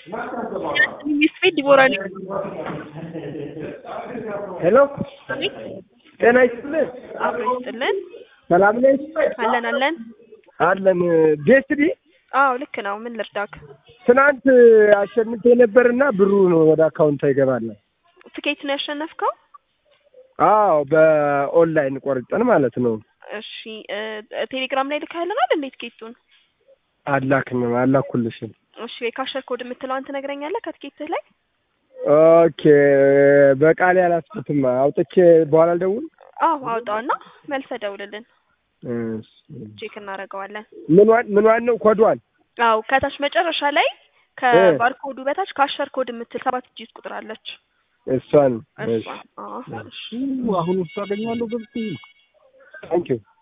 ሚስፌት ዲቦራ ነኝ። ሄሎ አቤት ጤና ይስጥልን። አብሮ ይስጥልን። ሰላም ነሽ? አለን አለን። አለን ቤስዲ አዎ ልክ ነው። ምን ልርዳክ? ትናንት አሸንፌ ነበርና ብሩ ነው ወደ አካውንት ይገባል። ትኬት ነው ያሸነፍከው? አዎ በኦንላይን ቆርጠን ማለት ነው። እሺ እ ቴሌግራም ላይ ልካለናል እንዴት ትኬቱን? አላክንም አላኩልሽም። እሺ የካሸር ኮድ የምትለዋን ትነግረኛለህ ከትኬትህ ላይ? ኦኬ በቃሌ አላስኩትም። አውጥቼ በኋላ ልደውል። አዎ አውጣውና መልሰህ ደውልልን፣ እሺ። ቼክ እናደርገዋለን። ምኗን ምኗን ነው ኮዷን? አዎ ከታች መጨረሻ ላይ ከባርኮዱ በታች ካሸር ኮድ የምትል ሰባት ዲጂት ቁጥር አለች። እሷን እሷ አዎ እሺ አሁን ውስጥ አገኘዋለሁ ገብቼ ታንኪዩ